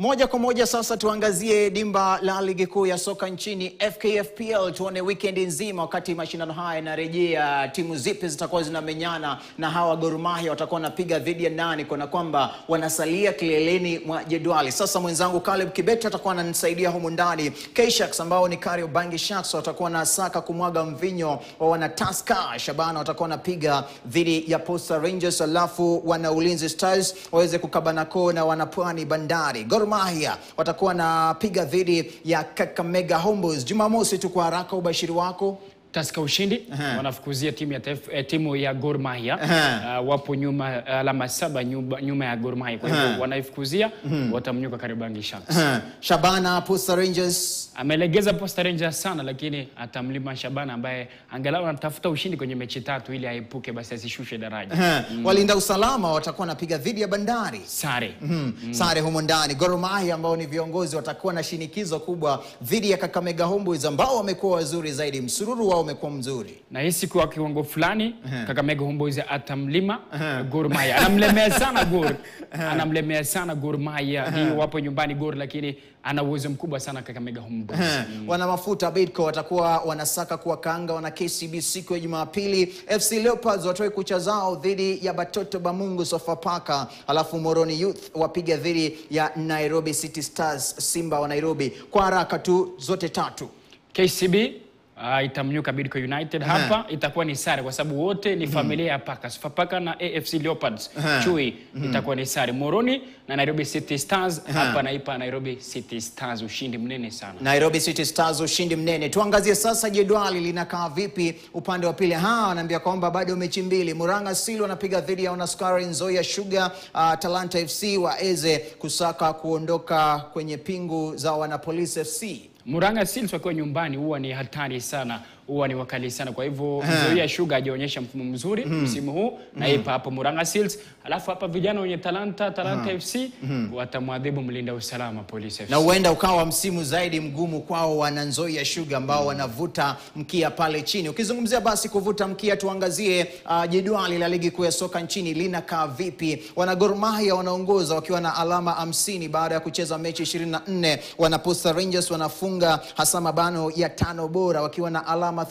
Moja kwa moja sasa tuangazie dimba la ligi kuu ya soka nchini FKFPL, tuone weekend nzima wakati mashindano haya yanarejea, timu zipi zitakuwa zinamenyana na hawa Gor Mahia watakuwa wanapiga dhidi ya nani, kuna kwamba wanasalia kileleni mwa jedwali. Sasa mwenzangu Caleb Kibet atakuwa ananisaidia humu ndani. K-Sharks ambao ni Kariobangi Sharks watakuwa na saka kumwaga mvinyo wa wana Tusker Shabana watakuwa wanapiga dhidi ya Posta Rangers, alafu wana Ulinzi Stars waweze kukabana koo na wana Pwani Bandari. Gor Mahia watakuwa wanapiga dhidi ya Kakamega Homeboyz. Jumamosi tu kwa haraka, ubashiri wako Tusker ushindi wanafukuzia timu ya, tef, eh, timu ya Gor Mahia Aha. uh, wapo nyuma alama saba nyuma, nyuma ya Gor Mahia kwa hivyo wanaifukuzia watamnyuka Kariobangi Sharks. Shabana Posta Rangers Amelegeza Posta Rangers sana, lakini atamlima Shabana ambaye angalau anatafuta ushindi kwenye mechi tatu ili aepuke basi asishushe daraja. Aha. walinda usalama watakuwa wanapiga dhidi ya Bandari. Sare Mm. Sare humo ndani. Gor Mahia ambao ni viongozi watakuwa na shinikizo kubwa dhidi ya Kakamega Homeboyz ambao wamekuwa wazuri zaidi, msururu wao umekuwa mzuri. na hisi kwa kiwango fulani Kakamega Homeboyz atamlima Gor Mahia, anamlemea sana Gor, anamlemea sana Gor Mahia. Hii wapo nyumbani Gor, lakini ana uwezo mkubwa sana Kakamega Homeboyz. Wana mafuta Bidco watakuwa wanasaka kuwakaanga wana KCB siku ya Jumapili. FC Leopards watoe kucha zao dhidi ya Batoto Bamungu Sofapaka, alafu Moroni Youth wapiga dhidi ya Nairobi City Stars, Simba wa Nairobi. Kwa haraka tu zote tatu. KCB uh, itamnyuka Bidco United. Hapa itakuwa ni sare kwa sababu wote ni familia ya Paka. Sofapaka na AFC Leopards chui itakuwa ni sare. Moroni na Nairobi City Stars hapa naipa Nairobi City Stars ushindi mnene sana. Nairobi City Stars ushindi mnene. Tuangazie sasa jedwali linakaa vipi upande wa pili. Ha, wanaambia kwamba bado mechi mbili. Muranga Seal wanapiga dhidi ya Wanaskari Nzoia Sugar, uh, Talanta FC waeze kusaka kuondoka kwenye pingu za Wanapolice FC. Muranga Seals wakiwa nyumbani huwa ni hatari sana, huwa ni wakali sana. Kwa hivyo Nzoia Sugar hajaonyesha mfumo mzuri msimu huu na ipa hapo Muranga Seals. Alafu hapa vijana wenye talanta Talanta FC watamwadhibu mlinda usalama Police FC. na huenda ukawa msimu zaidi mgumu kwao wana Nzoia Sugar ambao wanavuta mkia pale chini. Ukizungumzia basi kuvuta mkia, tuangazie uh, jedwali la ligi kuu ya soka nchini linakaa vipi. Wana Gor Mahia wanaongoza wakiwa na alama 50 baada ya kucheza mechi 24. Wana Posta Rangers wanafunga hasa mabano ya tano bora wakiwa na alama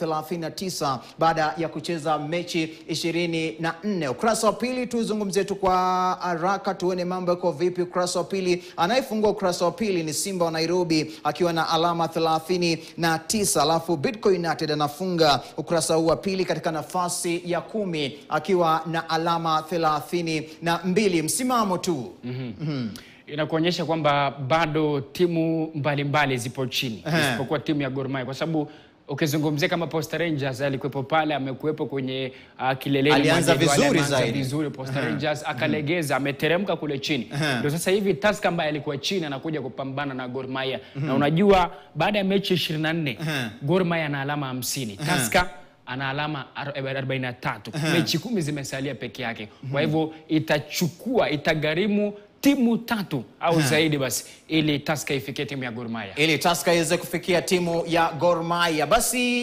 39 baada ya kucheza mechi 24. Ukurasa wa pili tuzungumzie tu kwa haraka tuone mambo yako vipi. Ukurasa wa pili, anayefungua ukurasa wa pili ni Simba wa Nairobi akiwa na alama 39, alafu Bidco United anafunga ukurasa huu wa pili katika nafasi ya kumi akiwa na alama 32. Msimamo tu inakuonyesha kwamba bado timu mbalimbali zipo chini isipokuwa timu ya Gor Mahia kwa sababu ukizungumzia kama Posta Rangers alikuwepo pale, amekuwepo kwenye uh, kileleni Alianza mwa jedwali, vizuri ameanza zaidi. vizuri Posta Rangers akalegeza, ameteremka kule chini. Ndio sasa hivi Tusker ambaye alikuwa chini anakuja kupambana na Gor Mahia na unajua baada ya mechi 24 Gor Mahia ana alama 50 Tusker ana alama ar- 43 mechi kumi zimesalia peke yake. Kwa hivyo itachukua itagharimu timu tatu au zaidi basi ili Tusker ifikie timu ya Gor Mahia. ili Tusker iweze kufikia timu ya Gor Mahia basi